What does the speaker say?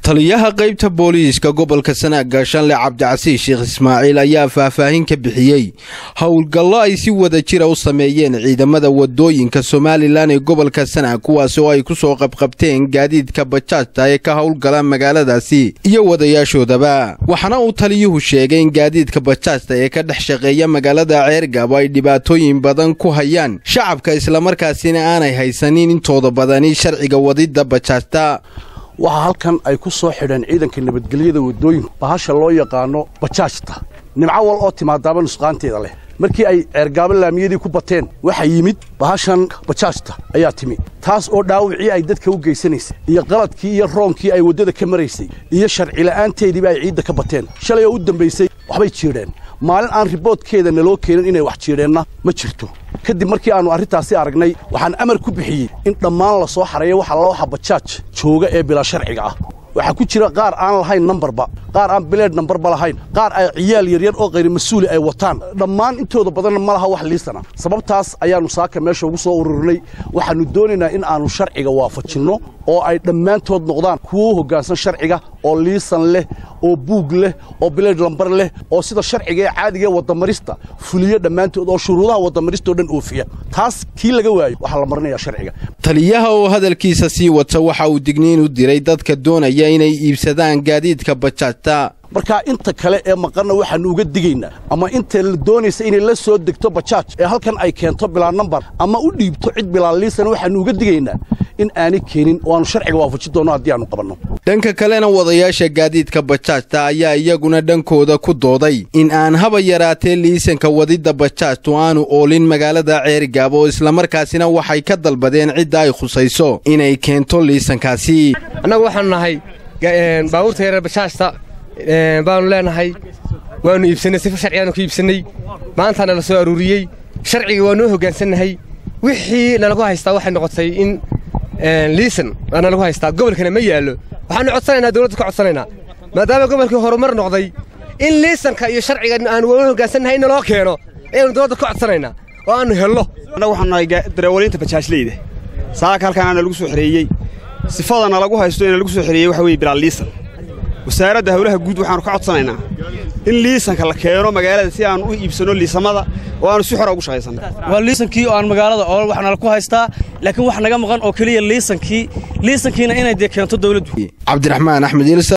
taliyaha qaybta booliiska gobolka sanaag gaashaanle cabdicasiis sheekh ismaaciil ayaa faahfaahin ka bixiyey howlgallo ay si wada jira u sameeyeen ciidamada wadooyinka somalilan ee gobolka sanaag kuwaas oo ay ku soo qabqabteen gaadiidka bajaajta ee ka howlgala magaaladaasi iyo wadayaashoodaba waxaana uu taliyuhu sheegay in gaadiidka bajaajta ee ka dhex shaqeeya magaalada ceergab ay dhibaatooyin badan ku hayaan shacabka islamarkaasina aanay haysanin intooda badani sharciga wadidda bajaajta waxaa halkan ay ku soo xidheen ciidanka nabadgelyada waddooyinka bahasha loo yaqaano bajaajta nimco wal oo timaadaaba nusqaanteeda leh markii ay ceergaabo laamiyadii ku bateen waxaa yimid bahashan bajaajta ayaa timi taas oo dhaawacii ay dadka u geysanaysay iyo qaladkii iyo roonkii ay waddada ka maraysay iyo sharcila'aanteediiba ay ciidda ka bateen shalay oo u dambaysay waxbay jiidheen maalin aan riboodkeeda naloo keenin inay wax jiidheenna ma jirto kadib markii aannu arrintaasi aragnay waxaan amar ku bixiyey in dhammaan la soo xareeyo waxa looxa bajaaj jooga ee bilaa sharciga ah waxaa ku jira qaar aan lahayn nambarba qaar aan bileed nambarba lahayn qaar ay ciyaal yaryar oo qayri mas-uuli ay wataan dhammaan intooda badanna ma laha wax liisana sababtaas ayaannu saaka meesha ugu soo ururinay waxaannu doonaynaa in aannu sharciga waafajinno oo ay dhammaantood noqdaan kuwo hoggaansan sharciga oo liisan leh oo buug leh oo bileed lambar leh oo sida sharciga ee caadigaee waddamarista fuliyo dhammaantood oo shuruudaha waddamaristao dhan oofiya taas kii laga waayo waxaa la marinayaa sharciga taliyaha oo hadalkiisa sii wata waxa uu digniin u diray dadka doonaya inay iibsadaan gaadiidka bajaajta markaa inta kale ee maqanna waxaannu uga digaynaa ama inta la doonaysa inay la soo degto bajaaj ee halkan ay keento bilaa nambar ama u dhiibto cid bilaa liisan waxaannu uga digaynaa in aanay keenin oo aannu sharciga waafajin doonno haddii aannu qabanno dhanka kalena wadayaasha gaadiidka bajaajta ayaa iyaguna dhankooda ku dooday in aan haba yaraatee liisanka wadidda bajaajtu aanu oolin magaalada ceerigaab oo islamarkaasina waxay ka dalbadeen cidda ay khusayso inay keento liisankaasi annagu waxaanu nahay baabuurta yareer bajaajta baanu leenahay waannu iibsannay sifa sharcigaanu ku iibsannay maantaana la soo aruuriyey sharciga waa noo hoggaansannahay wixii nalagu haystaa waxay noqotay in liisan waa nalagu haystaa gobolkana ma yaallo waxaannu codsanaynaa dawladda ka codsanaynaa maadaama gobolkii horumar noqday in liisanka iyo sharciga aanu waa hoggaansannahay in naloo keeno ayaannu dawladda ka codsanaynaa oo aannu hello annagu waxaanu nahay darawaliinta bajaajleyda saaka halkaana nalagu soo xereeyey sifada nalagu haysto ee nalagu soo xereeyey waxa weye bilaal liisan wasaaradda hawlaha guud waxaannu ka codsanaynaa in liisanka la keeno magaalada si aan u iibsanno liisamada oo aanu si xora ugu shaqaysanno waa liisankii oo aan magaalada oo wax nala ku haystaa laakiin wax naga maqan oo keliya liisankii liisankiina inay dee keento dawladdu cabdiraxmaan axmed